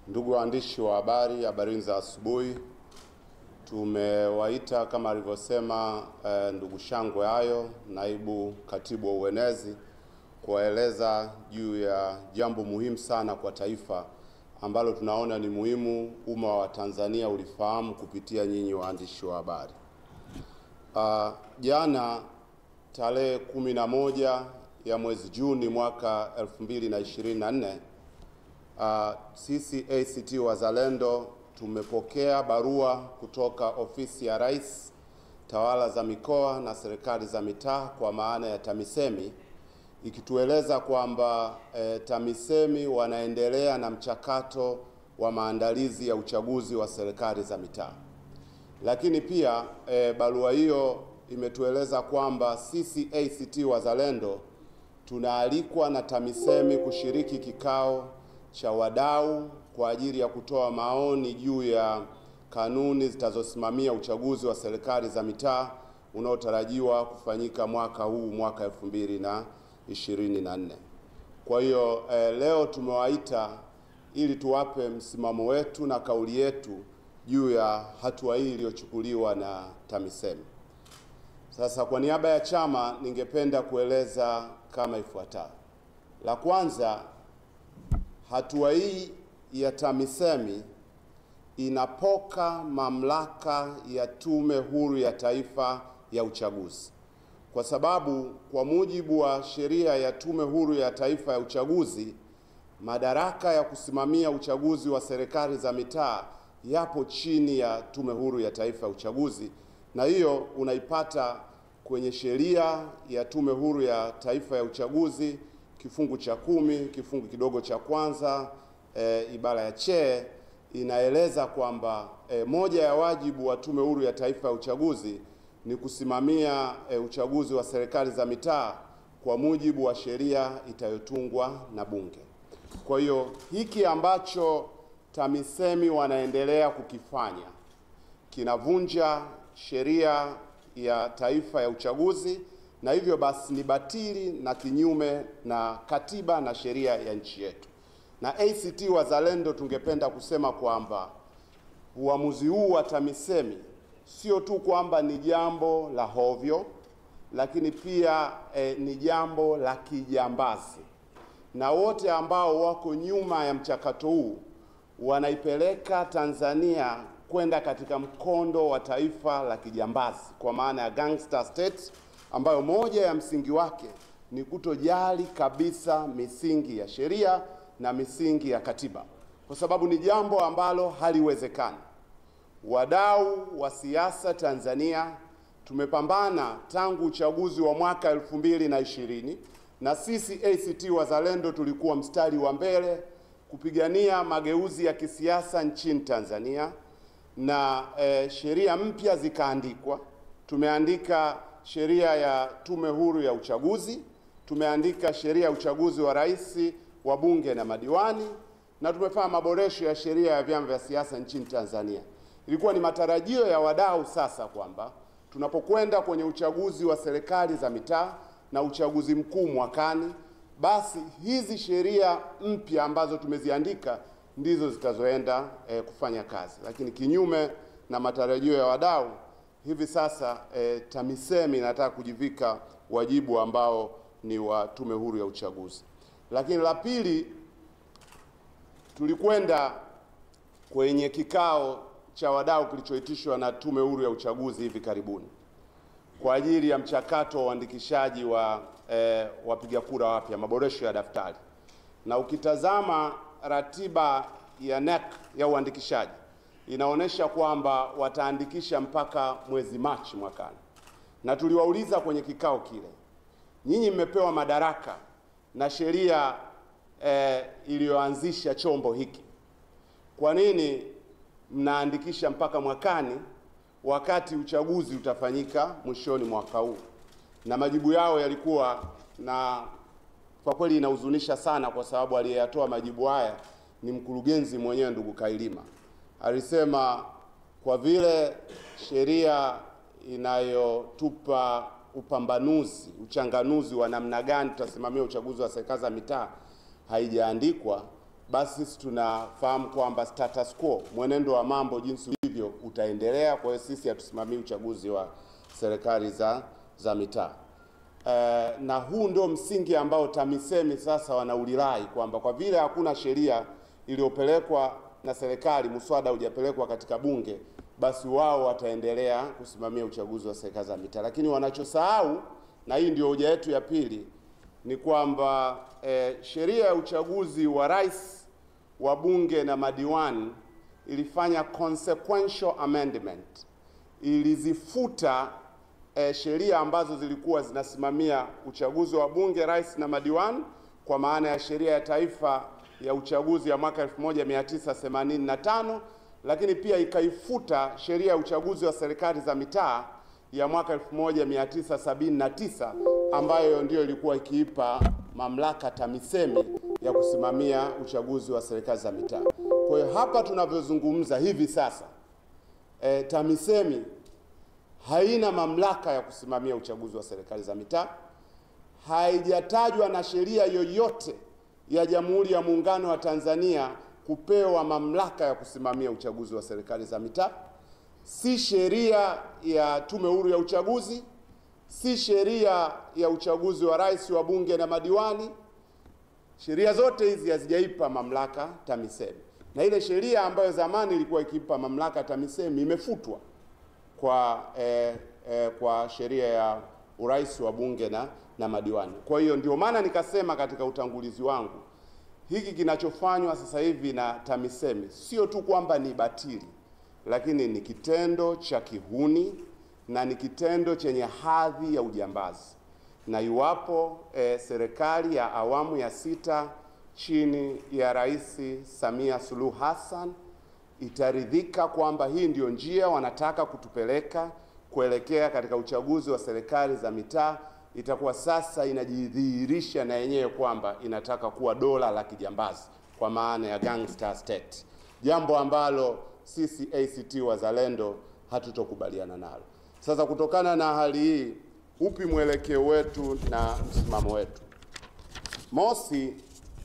Ndugu waandishi wa habari, habarini za asubuhi. Tumewaita kama alivyosema eh, ndugu Shangwe Hayo, naibu katibu wa uenezi, kuwaeleza juu ya jambo muhimu sana kwa taifa ambalo tunaona ni muhimu umma wa Tanzania ulifahamu kupitia nyinyi waandishi wa habari. Uh, jana tarehe kumi na moja ya mwezi Juni mwaka 2024 uh, sisi ACT Wazalendo tumepokea barua kutoka ofisi ya Rais, tawala za mikoa na serikali za mitaa kwa maana ya TAMISEMI ikitueleza kwamba e, TAMISEMI wanaendelea na mchakato wa maandalizi ya uchaguzi wa serikali za mitaa. Lakini pia e, barua hiyo imetueleza kwamba sisi ACT Wazalendo tunaalikwa na TAMISEMI kushiriki kikao cha wadau kwa ajili ya kutoa maoni juu ya kanuni zitazosimamia uchaguzi wa serikali za mitaa unaotarajiwa kufanyika mwaka huu mwaka 2024. Kwa hiyo eh, leo tumewaita ili tuwape msimamo wetu na kauli yetu juu ya hatua hii iliyochukuliwa na TAMISEMI. Sasa kwa niaba ya chama ningependa kueleza kama ifuatavyo. La kwanza, hatua hii ya TAMISEMI inapoka mamlaka ya Tume Huru ya Taifa ya Uchaguzi, kwa sababu kwa mujibu wa sheria ya Tume Huru ya Taifa ya Uchaguzi, madaraka ya kusimamia uchaguzi wa serikali za mitaa yapo chini ya Tume Huru ya Taifa ya Uchaguzi, na hiyo unaipata kwenye sheria ya Tume Huru ya Taifa ya Uchaguzi kifungu cha kumi kifungu kidogo cha kwanza e, ibara ya che inaeleza kwamba e, moja ya wajibu wa Tume Huru ya Taifa ya Uchaguzi ni kusimamia e, uchaguzi wa serikali za mitaa kwa mujibu wa sheria itayotungwa na Bunge. Kwa hiyo hiki ambacho TAMISEMI wanaendelea kukifanya kinavunja sheria ya taifa ya uchaguzi na hivyo basi ni batili na kinyume na katiba na sheria ya nchi yetu. Na ACT Wazalendo tungependa kusema kwamba uamuzi huu wa TAMISEMI sio tu kwamba ni jambo la hovyo, lakini pia eh, ni jambo la kijambazi, na wote ambao wako nyuma ya mchakato huu wanaipeleka Tanzania kwenda katika mkondo wa taifa la kijambazi, kwa maana ya gangster state ambayo moja ya msingi wake ni kutojali kabisa misingi ya sheria na misingi ya katiba, kwa sababu ni jambo ambalo haliwezekani. Wadau wa siasa Tanzania tumepambana tangu uchaguzi wa mwaka elfu mbili na ishirini na sisi ACT Wazalendo tulikuwa mstari wa mbele kupigania mageuzi ya kisiasa nchini Tanzania na e, sheria mpya zikaandikwa. Tumeandika sheria ya Tume Huru ya Uchaguzi, tumeandika sheria ya uchaguzi wa rais, wa bunge na madiwani, na tumefanya maboresho ya sheria ya vyama vya siasa nchini Tanzania. Ilikuwa ni matarajio ya wadau sasa kwamba tunapokwenda kwenye uchaguzi wa serikali za mitaa na uchaguzi mkuu mwakani, basi hizi sheria mpya ambazo tumeziandika ndizo zitazoenda eh, kufanya kazi, lakini kinyume na matarajio ya wadau hivi sasa eh, TAMISEMI inataka kujivika wajibu ambao ni wa Tume Huru ya Uchaguzi. Lakini la pili, tulikwenda kwenye kikao cha wadau kilichoitishwa na Tume Huru ya Uchaguzi hivi karibuni kwa ajili ya mchakato wa uandikishaji wa eh, wapiga kura wapya, maboresho ya daftari, na ukitazama ratiba ya NEC ya uandikishaji inaonyesha kwamba wataandikisha mpaka mwezi Machi mwakani, na tuliwauliza kwenye kikao kile, nyinyi mmepewa madaraka na sheria eh, iliyoanzisha chombo hiki, kwa nini mnaandikisha mpaka mwakani wakati uchaguzi utafanyika mwishoni mwaka huu? Na majibu yao yalikuwa na kwa kweli inahuzunisha sana, kwa sababu aliyeyatoa majibu haya ni mkurugenzi mwenyewe ndugu Kailima. Alisema kwa vile sheria inayotupa upambanuzi, uchanganuzi wa namna gani tutasimamia uchaguzi wa serikali za mitaa haijaandikwa, basi sisi tunafahamu kwamba status quo, mwenendo wa mambo jinsi ulivyo utaendelea. Kwa hiyo sisi hatusimamii uchaguzi wa serikali za, za mitaa. Eh, na huu ndio msingi ambao TAMISEMI sasa wanaulirai kwamba kwa vile hakuna sheria iliyopelekwa na serikali, muswada hujapelekwa katika bunge, basi wao wataendelea kusimamia uchaguzi wa serikali za mitaa. Lakini wanachosahau, na hii ndio hoja yetu ya pili, ni kwamba eh, sheria ya uchaguzi wa rais, wa bunge na madiwani ilifanya consequential amendment, ilizifuta eh, sheria ambazo zilikuwa zinasimamia uchaguzi wa bunge, rais na madiwani, kwa maana ya sheria ya taifa ya uchaguzi ya mwaka 1985 lakini pia ikaifuta sheria ya uchaguzi wa serikali za mitaa ya mwaka 1979 ambayo ndiyo ilikuwa ikiipa mamlaka TAMISEMI ya kusimamia uchaguzi wa serikali za mitaa. Kwa hiyo hapa tunavyozungumza hivi sasa e, TAMISEMI haina mamlaka ya kusimamia uchaguzi wa serikali za mitaa, haijatajwa na sheria yoyote ya Jamhuri ya Muungano wa Tanzania kupewa mamlaka ya kusimamia uchaguzi wa serikali za mitaa, si sheria ya Tume Huru ya Uchaguzi, si sheria ya uchaguzi wa rais, wa bunge na madiwani. Sheria zote hizi hazijaipa mamlaka TAMISEMI, na ile sheria ambayo zamani ilikuwa ikiipa mamlaka TAMISEMI imefutwa kwa eh, eh, kwa sheria ya urais wa bunge na, na madiwani. Kwa hiyo ndio maana nikasema katika utangulizi wangu hiki kinachofanywa sasa hivi na TAMISEMI sio tu kwamba ni batili, lakini ni kitendo cha kihuni na ni kitendo chenye hadhi ya ujambazi, na iwapo eh, serikali ya awamu ya sita chini ya Rais Samia Suluhu Hassan itaridhika kwamba hii ndio njia wanataka kutupeleka kuelekea katika uchaguzi wa serikali za mitaa, itakuwa sasa inajidhihirisha na yenyewe kwamba inataka kuwa dola la kijambazi kwa maana ya gangster state, jambo ambalo sisi ACT Wazalendo hatutokubaliana nalo. Sasa kutokana na hali hii, upi mwelekeo wetu na msimamo wetu? Mosi,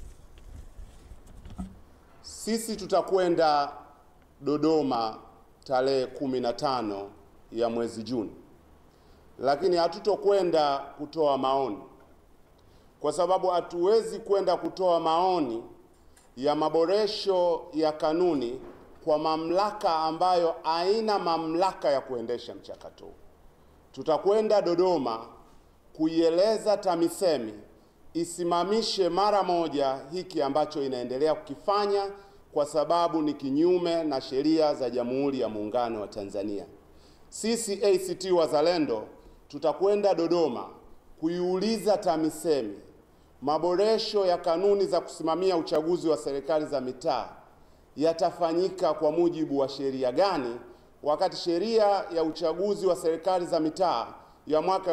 sisi tutakwenda Dodoma tarehe kumi na tano ya mwezi Juni, lakini hatutokwenda kutoa maoni, kwa sababu hatuwezi kwenda kutoa maoni ya maboresho ya kanuni kwa mamlaka ambayo haina mamlaka ya kuendesha mchakato huu. Tutakwenda Dodoma kuieleza TAMISEMI isimamishe mara moja hiki ambacho inaendelea kukifanya kwa sababu ni kinyume na sheria za Jamhuri ya Muungano wa Tanzania. Sisi ACT Wazalendo tutakwenda Dodoma kuiuliza TAMISEMI maboresho ya kanuni za kusimamia uchaguzi wa serikali za mitaa yatafanyika kwa mujibu wa sheria gani, wakati sheria ya uchaguzi wa serikali za mitaa ya mwaka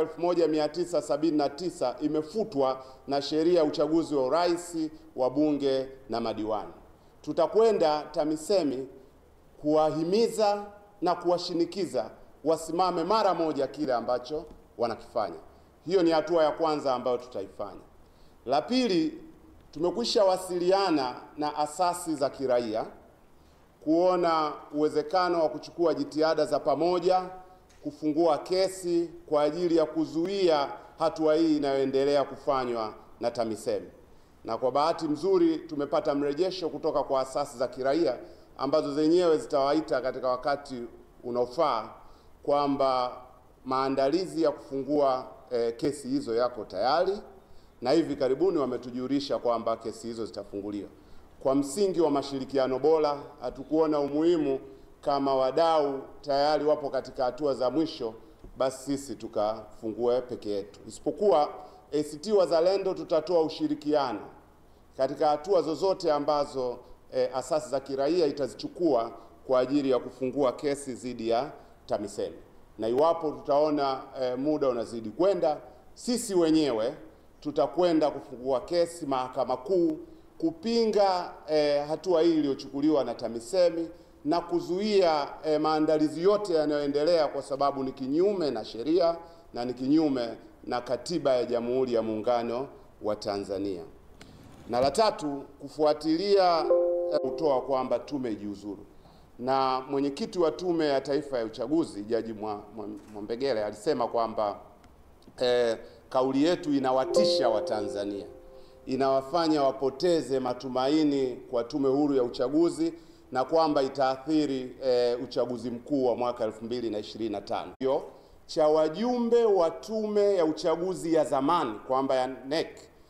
1979 imefutwa na sheria ya uchaguzi wa urais, wa bunge na madiwani. Tutakwenda TAMISEMI kuwahimiza na kuwashinikiza wasimame mara moja kile ambacho wanakifanya. Hiyo ni hatua ya kwanza ambayo tutaifanya. La pili, tumekwisha wasiliana na asasi za kiraia kuona uwezekano wa kuchukua jitihada za pamoja kufungua kesi kwa ajili ya kuzuia hatua hii inayoendelea kufanywa na TAMISEMI. Na kwa bahati nzuri tumepata mrejesho kutoka kwa asasi za kiraia ambazo zenyewe zitawaita katika wakati unaofaa kwamba maandalizi ya kufungua eh, kesi hizo yako tayari na hivi karibuni wametujulisha kwamba kesi hizo zitafunguliwa. Kwa msingi wa mashirikiano bora, hatukuona umuhimu kama wadau tayari wapo katika hatua za mwisho, basi sisi tukafungue peke yetu, isipokuwa ACT Wazalendo tutatoa ushirikiano katika hatua zozote ambazo e, asasi za kiraia itazichukua kwa ajili ya kufungua kesi dhidi ya TAMISEMI, na iwapo tutaona e, muda unazidi kwenda, sisi wenyewe tutakwenda kufungua kesi Mahakama Kuu kupinga eh, hatua hii iliyochukuliwa na TAMISEMI na kuzuia eh, maandalizi yote yanayoendelea kwa sababu ni kinyume na sheria na ni kinyume na katiba ya Jamhuri ya Muungano wa Tanzania. Na la tatu, kufuatilia kutoa kwamba tume ijiuzuru. Na mwenyekiti wa Tume ya Taifa ya Uchaguzi Jaji Mwa- Mwa- Mwambegele alisema kwamba eh, kauli yetu inawatisha Watanzania, inawafanya wapoteze matumaini kwa Tume Huru ya Uchaguzi na kwamba itaathiri eh, uchaguzi mkuu wa mwaka 2025. Hiyo cha wajumbe wa Tume ya Uchaguzi ya zamani kwamba ya NEC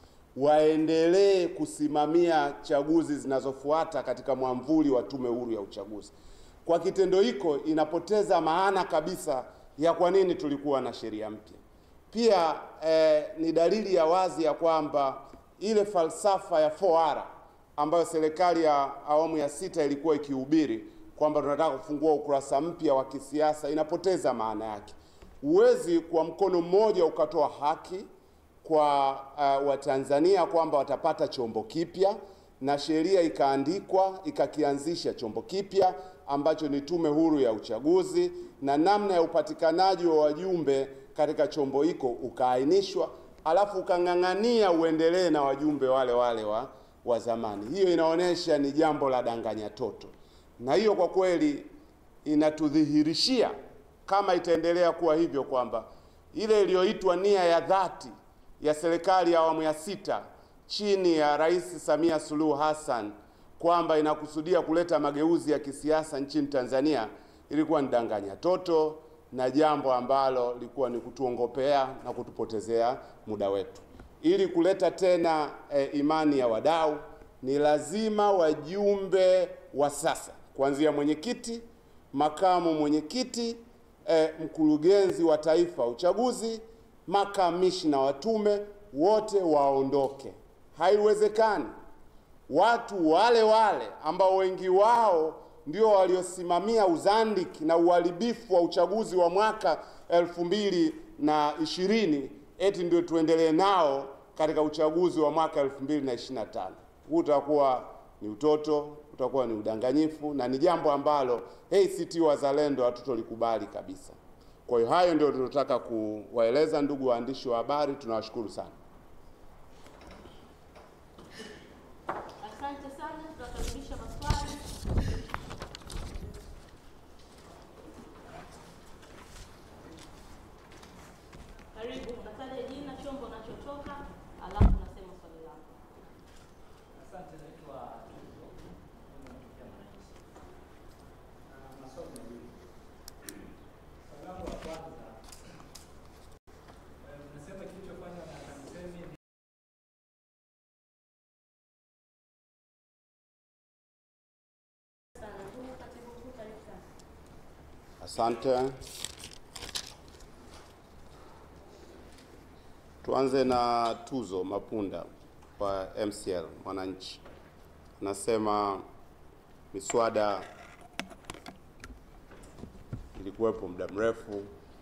waendelee kusimamia chaguzi zinazofuata katika mwamvuli wa Tume Huru ya Uchaguzi. Kwa kitendo hiko inapoteza maana kabisa ya kwa nini tulikuwa na sheria mpya. Pia eh, ni dalili ya wazi ya kwamba ile falsafa ya 4R ambayo serikali ya awamu ya sita ilikuwa ikihubiri kwamba tunataka kufungua ukurasa mpya wa kisiasa inapoteza maana yake. Huwezi kwa mkono mmoja ukatoa haki kwa uh, Watanzania kwamba watapata chombo kipya na sheria ikaandikwa ikakianzisha chombo kipya ambacho ni Tume Huru ya Uchaguzi na namna ya upatikanaji wa wajumbe katika chombo hiko ukaainishwa, alafu ukang'ang'ania uendelee na wajumbe wale wale wa, wa zamani. Hiyo inaonyesha ni jambo la danganya toto, na hiyo kwa kweli inatudhihirishia kama itaendelea kuwa hivyo kwamba ile iliyoitwa nia ya dhati ya serikali ya awamu ya sita chini ya Rais Samia Suluhu Hassan kwamba inakusudia kuleta mageuzi ya kisiasa nchini Tanzania ilikuwa ni danganya toto na jambo ambalo lilikuwa ni kutuongopea na kutupotezea muda wetu. Ili kuleta tena e, imani ya wadau, ni lazima wajumbe wa sasa kuanzia mwenyekiti, makamu mwenyekiti, e, mkurugenzi wa taifa wa uchaguzi, makamishna wa tume wote waondoke. Haiwezekani watu wale wale ambao wengi wao ndio waliosimamia uzandiki na uharibifu wa uchaguzi wa mwaka elfu mbili na ishirini eti ndio tuendelee nao katika uchaguzi wa mwaka elfu mbili na ishirini na tano. Huu utakuwa ni utoto, utakuwa ni udanganyifu na ni jambo ambalo ACT Wazalendo hatutolikubali kabisa. Kwa hiyo hayo ndio tunataka kuwaeleza ndugu waandishi wa habari, tunawashukuru sana. Asante sana, tunakaribisha maswali. Karibu, unataja jina, chombo unachotoka, alafu unasema swali lako. Asante, naitwa Tuzo, mimi natokea Mwananchi. Na maswali mawili. Swali langu la kwanza, eh, umesema kilichofanywa na TAMISEMI ni Sana, ndugu katibu mkuu, karibu sana. Asante. Tuanze na Tuzo Mapunda wa MCL Mwananchi, anasema miswada ilikuwepo muda mrefu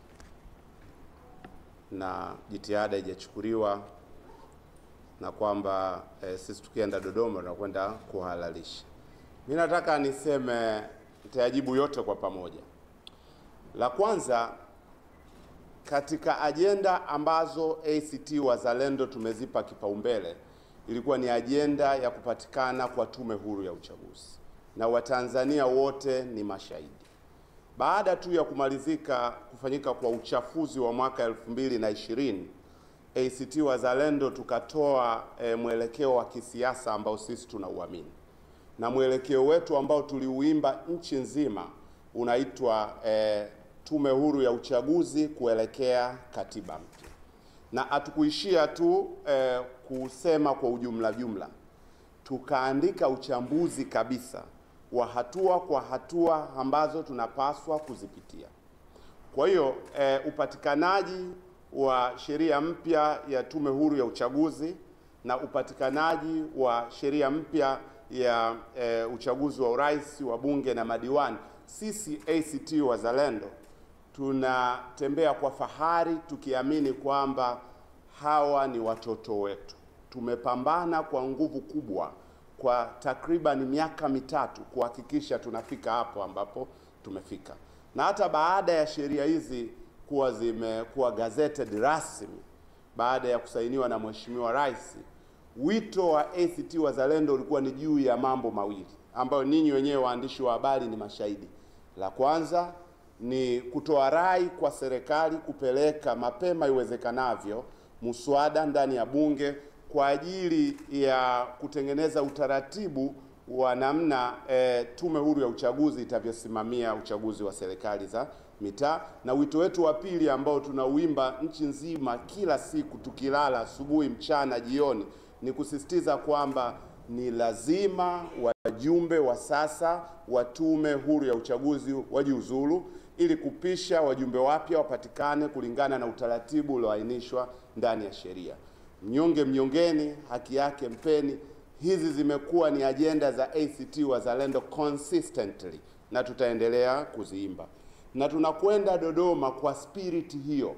na jitihada haijachukuliwa na kwamba eh, sisi tukienda Dodoma tunakwenda kuhalalisha. Mimi nataka niseme, nitayajibu yote kwa pamoja. La kwanza katika ajenda ambazo ACT Wazalendo tumezipa kipaumbele ilikuwa ni ajenda ya kupatikana kwa tume huru ya uchaguzi, na Watanzania wote ni mashahidi. Baada tu ya kumalizika kufanyika kwa uchafuzi wa mwaka elfu mbili na ishirini ACT Wazalendo tukatoa e, mwelekeo wa kisiasa ambao sisi tunauamini na mwelekeo wetu ambao tuliuimba nchi nzima unaitwa e, tume huru ya uchaguzi kuelekea katiba mpya, na hatukuishia tu e, kusema kwa ujumla jumla, tukaandika uchambuzi kabisa wa hatua kwa hatua ambazo tunapaswa kuzipitia. Kwa hiyo e, upatikanaji wa sheria mpya ya tume huru ya uchaguzi na upatikanaji wa sheria mpya ya e, uchaguzi wa urais wa bunge na madiwani, sisi ACT Wazalendo tunatembea kwa fahari tukiamini kwamba hawa ni watoto wetu. Tumepambana kwa nguvu kubwa kwa takriban miaka mitatu kuhakikisha tunafika hapo ambapo tumefika, na hata baada ya sheria hizi kuwa zimekuwa gazetted rasmi baada ya kusainiwa na Mheshimiwa Rais, wito wa ACT Wazalendo ulikuwa ni juu ya mambo mawili ambayo ninyi wenyewe waandishi wa habari ni mashahidi. La kwanza ni kutoa rai kwa serikali kupeleka mapema iwezekanavyo muswada ndani ya bunge kwa ajili ya kutengeneza utaratibu wa namna e, tume huru ya uchaguzi itavyosimamia uchaguzi wa serikali za mitaa. Na wito wetu wa pili ambao tunauimba nchi nzima kila siku tukilala, asubuhi, mchana, jioni, ni kusisitiza kwamba ni lazima wajumbe wa sasa wa tume huru ya uchaguzi wajiuzulu ili kupisha wajumbe wapya wapatikane kulingana na utaratibu ulioainishwa ndani ya sheria. Mnyonge mnyongeni, haki yake mpeni. Hizi zimekuwa ni ajenda za ACT Wazalendo consistently na tutaendelea kuziimba, na tunakwenda Dodoma kwa spiriti hiyo,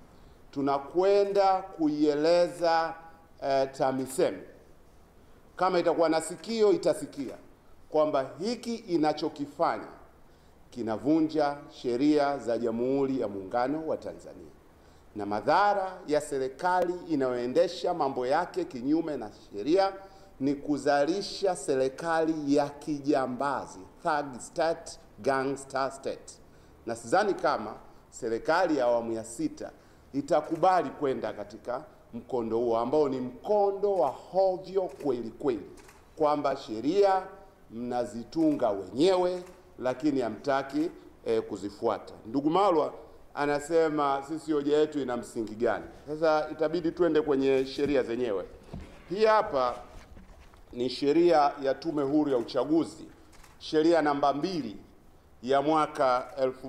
tunakwenda kuieleza eh, TAMISEMI kama itakuwa na sikio itasikia kwamba hiki inachokifanya kinavunja sheria za Jamhuri ya Muungano wa Tanzania na madhara ya serikali inayoendesha mambo yake kinyume na sheria ni kuzalisha serikali ya kijambazi, thug state, gangster state. Na sidhani kama serikali ya awamu ya sita itakubali kwenda katika mkondo huo ambao ni mkondo wa hovyo kweli kweli, kwamba sheria mnazitunga wenyewe lakini hamtaki eh, kuzifuata. Ndugu Malwa anasema sisi hoja yetu ina msingi gani? Sasa itabidi twende kwenye sheria zenyewe. Hii hapa ni sheria ya Tume Huru ya Uchaguzi, sheria namba mbili ya mwaka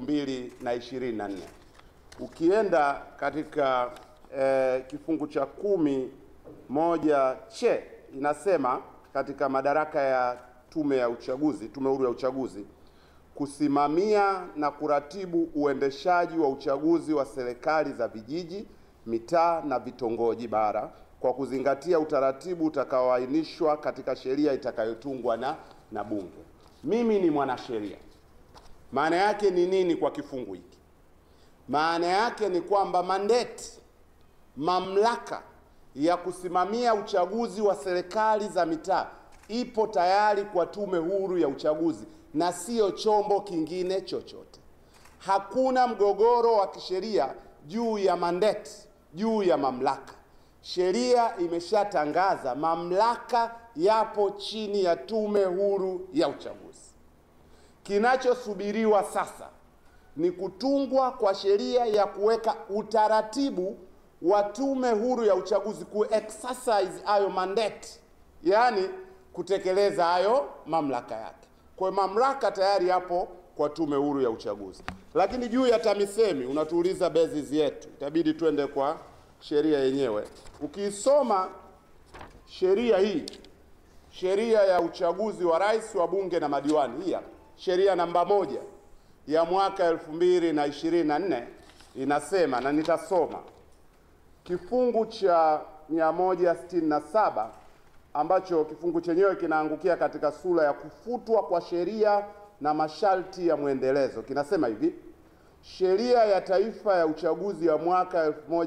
2024. Ukienda katika eh, kifungu cha kumi moja che inasema katika madaraka ya tume ya uchaguzi, Tume Huru ya Uchaguzi kusimamia na kuratibu uendeshaji wa uchaguzi wa serikali za vijiji, mitaa na vitongoji bara kwa kuzingatia utaratibu utakaoainishwa katika sheria itakayotungwa na, na Bunge. Mimi ni mwanasheria. Maana yake ni nini kwa kifungu hiki? Maana yake ni kwamba mandate, mamlaka ya kusimamia uchaguzi wa serikali za mitaa ipo tayari kwa Tume Huru ya Uchaguzi na sio chombo kingine chochote. Hakuna mgogoro wa kisheria juu ya mandate, juu ya mamlaka. Sheria imeshatangaza mamlaka yapo chini ya Tume Huru ya Uchaguzi. Kinachosubiriwa sasa ni kutungwa kwa sheria ya kuweka utaratibu wa Tume Huru ya Uchaguzi ku exercise hayo mandate, yaani kutekeleza hayo mamlaka yake. Kwa hiyo mamlaka tayari yapo kwa Tume Huru ya Uchaguzi. Lakini juu ya TAMISEMI unatuuliza basis yetu, itabidi twende kwa sheria yenyewe. Ukiisoma sheria hii, sheria ya uchaguzi wa rais, wa bunge na madiwani, hii hapa sheria namba moja ya mwaka elfu mbili na ishirini na nne inasema, na nitasoma kifungu cha 167 ambacho kifungu chenyewe kinaangukia katika sura ya kufutwa kwa sheria na masharti ya mwendelezo. Kinasema hivi: sheria ya taifa ya uchaguzi ya mwaka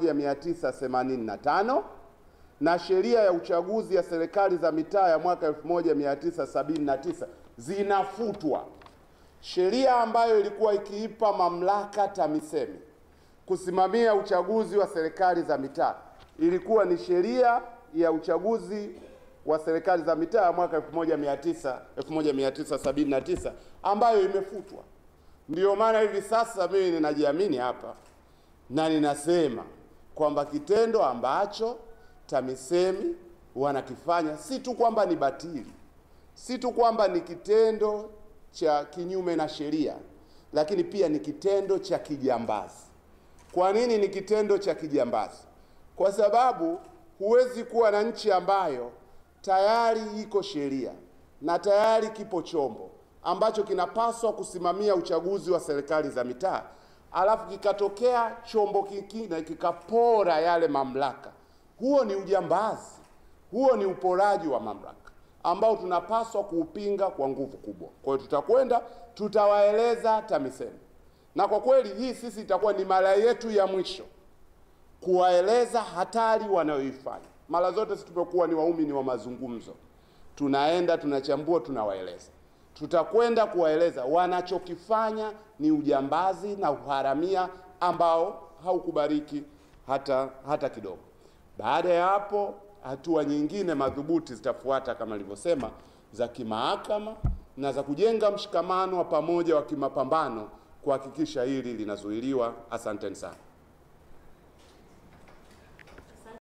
1985 na sheria ya uchaguzi ya serikali za mitaa ya mwaka 1979 zinafutwa. Sheria ambayo ilikuwa ikiipa mamlaka TAMISEMI kusimamia uchaguzi wa serikali za mitaa ilikuwa ni sheria ya uchaguzi wa serikali za mitaa ya mwaka 1900 1979 ambayo imefutwa. Ndiyo maana hivi sasa mimi ninajiamini hapa na ninasema kwamba kitendo ambacho TAMISEMI wanakifanya si tu kwamba ni batili, si tu kwamba ni kitendo cha kinyume na sheria, lakini pia ni kitendo cha kijambazi. Kwa nini ni kitendo cha kijambazi? Kwa sababu huwezi kuwa na nchi ambayo tayari iko sheria na tayari kipo chombo ambacho kinapaswa kusimamia uchaguzi wa serikali za mitaa, alafu kikatokea chombo kingine kikapora yale mamlaka. Huo ni ujambazi, huo ni uporaji wa mamlaka ambao tunapaswa kuupinga kwa nguvu kubwa. Kwa hiyo tutakwenda, tutawaeleza TAMISEMI, na kwa kweli hii sisi itakuwa ni mara yetu ya mwisho kuwaeleza hatari wanayoifanya mara zote sisi tumekuwa ni waumini wa mazungumzo, tunaenda tunachambua, tunawaeleza. Tutakwenda kuwaeleza wanachokifanya ni ujambazi na uharamia ambao haukubariki hata hata kidogo. Baada ya hapo, hatua nyingine madhubuti zitafuata kama nilivyosema, za kimahakama na za kujenga mshikamano wa pamoja wa kimapambano kuhakikisha hili linazuiliwa. Asanteni sana.